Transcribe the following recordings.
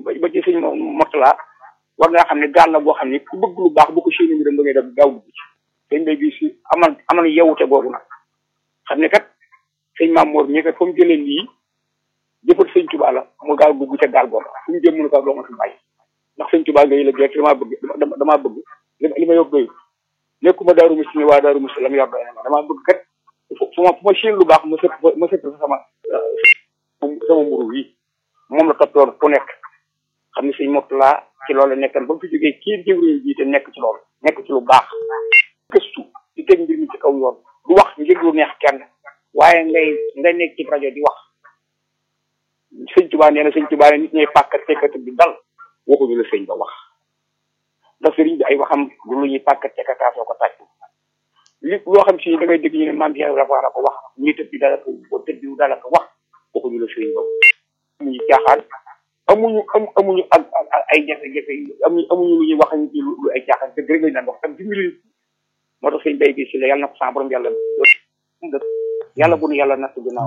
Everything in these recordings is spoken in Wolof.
ba ci sëñ Mourtala war ngaa xam ne gaal la boo xam ne ku bëgg lu baax bu ko séenee mbiram ba ngay def gaaw dugg ci sëñ bay bi si amal amal yewute boobu nag xam ne kat sëñ Maam Mor ñi kat fa mu jëlee lii jëfat sëñ Tuubaa la mu gaaw dugg ca gaal boobu fu mu jëm mënu ko doo ma fi bàyyi ndax sëñ Tuubaa ngay la gerte damaa bëgg damaa bëgg li ma yóbbu doy nekkuma daaru musi ni waa daaru musi la mu yor doy na ma damaa bëgg kat fu ma fu ma séen lu baax ma sëpp ma sëpp sama sama mburu yi moom la toptoon ku nekk xam ne sëñ Mourtala ci loolu nekkan ba mu fi jógee kii jëwriñ jiite nekk ci loolu nekk ci lu baax gëstu di teg mbir mi ci kaw yoon du wax ngir lu neex kenn waaye ngay ngay nekk ci rajo di wax sëñ Tuubaa nee na sëñ Tuubaa ne nit ñay pàkkat tekkat bi dal waxuñu la sëñ ba wax ndax sëriñ bi ay waxam du lu ñuy pàkkat tekkataasoo ko tàcc li loo xam si da ngay dégg ñu ne maam Cheikh dafa war a ko wax ñii tëb bi dala ko tëb bi dala ko wax waxuñu la sëriñ ba amuñu caaxaan amuñu am amuñu ak ay jafe-jafe amuñu amuñu lu ñuy wax ci lu ay caaxaan dëgg rek lañ daan wax tam dimbali moo tax sëñ bay gi si la yàlla na ko sa borom yàlla yàlla bu nu yàlla natt ginnaaw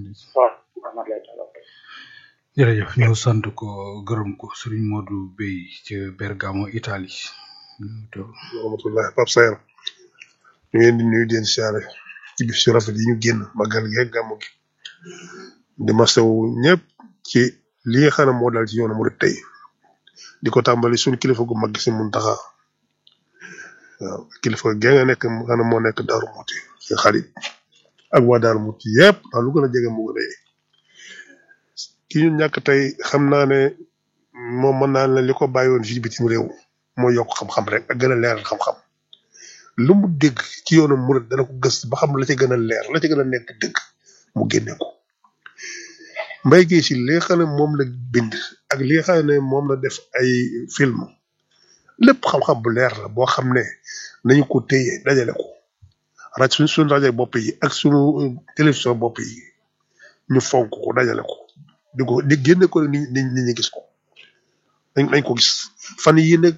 jërëjëf ñu sant ko gërëm ko Serigne Modou Bey ca Bergamo Italie rahmatullah Pape Sayer ñu ngeen di nuyu den siyaare ci bis yu rafet yi ñu génn magal gi ak gàmmu gi di masawu ñëpp ci li nga xam ne moo dal ci yoonu murid tey di ko tàmbali suñu kilifa gu mag si Muntaxa waaw kilifa gi nga nekk mu xam ne moo nekk Daaru Muti ci xarit ak waa Daaru Muti yëpp ndax lu gën a jege mu gën a ki ñu ñàkk tey xam naa ne moom mën naa ne li ko bàyyi woon fii bitim réew moo yokk xam-xam rek ak gën a leeral xam-xam lu mu dégg ci yoonu murid dana ko gëstu ba xam la ca gën a leer la ca gën a nekk dëgg mu génne ko mbay gi si li nga xam ne moom la bind ak li nga xam ne moom la def ay film lépp xam-xam bu leer la boo xam ne nañu ko téye dajale ko rajo suñ suñ rajo bopp yi ak suñu télévision bopp yi ñu fonk ko dajale ko di ko di génne ko nit ñi nit ñi gis ko dañ dañ ko gis fan yii nag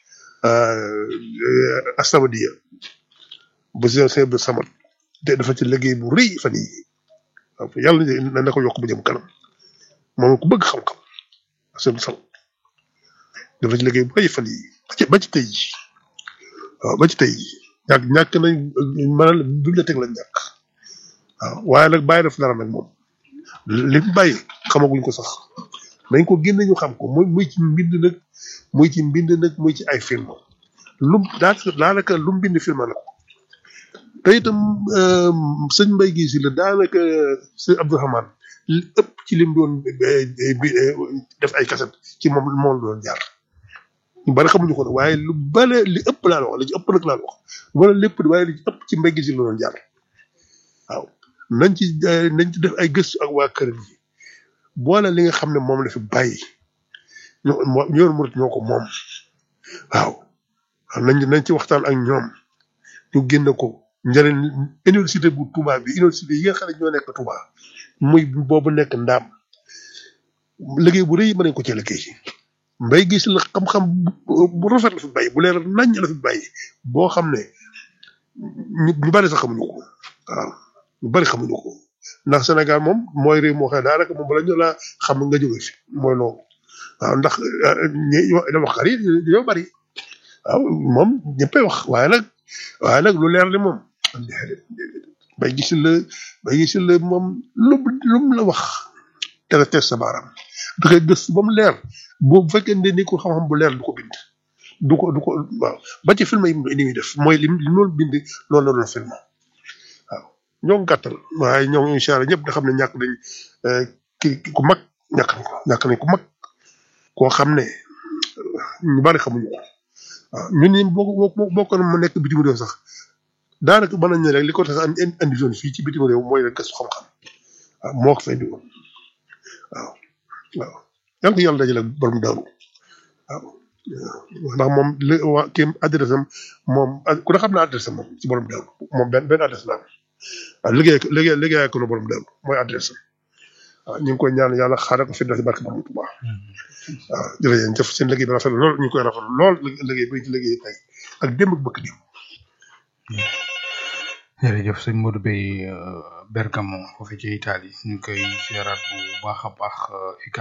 astamadiya bu si seen bi samat te dafa ci liggéey bu rëy fan yii waaw yàlla na na ko yokk bu jëm kanam moom ku bëgg xam-xam seen samat dafa ci liggéey bu rëy fan yii ba ci ba ci tey jii waaw ba ci tey jii ñàkk ñàkk nañ maanaam bibliothèque lañ ñàkk waaw waaye nag bàyyi def dara nag moom li mu bàyyi xamaguñ ko sax nañ ko génne ñu xam ko muy muy ci mbind nag muy ci mbind nag muy ci ay film lum daanaka daanaka lu mu bind film la ko te itam sëñ Mbay gi si la daanaka sëñ Abdourahmane li ëpp ci lim doon def ay kaset ci moom moom la doon jaar ñu bari xamuñu ko nag waaye lu bale li ëpp laa la wax li ci ëpp nag laa la wax wala lépp waaye li ci ëpp ci Mbay gi si la doon jaar waaw nañ ci nañ ci def ay gëstu ak waa kër yi boole li nga xam ne moom la fi bàyyi ñoo ñoom murit ñoo ko moom waaw nañ nañ ci waxtaan ak ñoom ñu génn ko njëriñ université bu Touba bi université yi nga xam ne ñoo nekk Touba muy boobu nekk ndaam liggéey bu rëy mën nañ ko ci liggéey mbay gis la xam-xam bu rafet la fi bàyyi bu leer nañ la fi bàyyi boo xam ne ñu ñu bari sax xamuñu ko waaw ñu bari xamuñu ko ndax Sénégal moom mooy réew moo xam ne daanaka moom bala ñu laa xam nga jóge fi mooy loolu waaw ndax ñi waxkat yi dañoo bari waaw moom ñëppay wax waaye nag waaye nag lu leer li moom bay gis la bay gis la moom lu lu mu la wax te nga teg sa baaraam da koy gëstu ba mu leer boo bu fekkee ne ni ko xam-xam bu leer du ko bind du ko du ko waaw ba ci film yi ni muy def mooy li li loolu bind loolu la doon film waaw ñoo ngi gàttal waaye ñoom incha allah ñëpp nga xam ne ñàkk nañ ki ku mag ñàkk nañ ko ñàkk nañ ku mag koo xam ne ñu bari xamuñu ko waaw ñun ñi boo boo boo ko ma nekk bitim réew sax daanaka mën nañ ne rek li ko tax a andi zone fii ci bitim réew mooy rek gëstu xam-xam waaw moo ko fay indi woon waaw waaw yaa ngi ko yàlla dajale borom daaru waaw ndax moom li waa kii adresse am moom ku ne xam naa adresse am moom ci borom daaru moom benn benn adresse la am waaw liggéey liggéey liggéey ko na borom daaru mooy adresse am waaw ñu ngi koy ñaan yàlla xaaral ko fi def barke borom Tuubaa waaw jërëjëf seen liggéey bi rafet lool ñu koy rafet lool liggéey bi ci liggéey tey ak démb ak bëkk di jërëjëf sëñ Modou Bey Bergamo foofu ci Italie ñu koy ziaraat bu baax a baax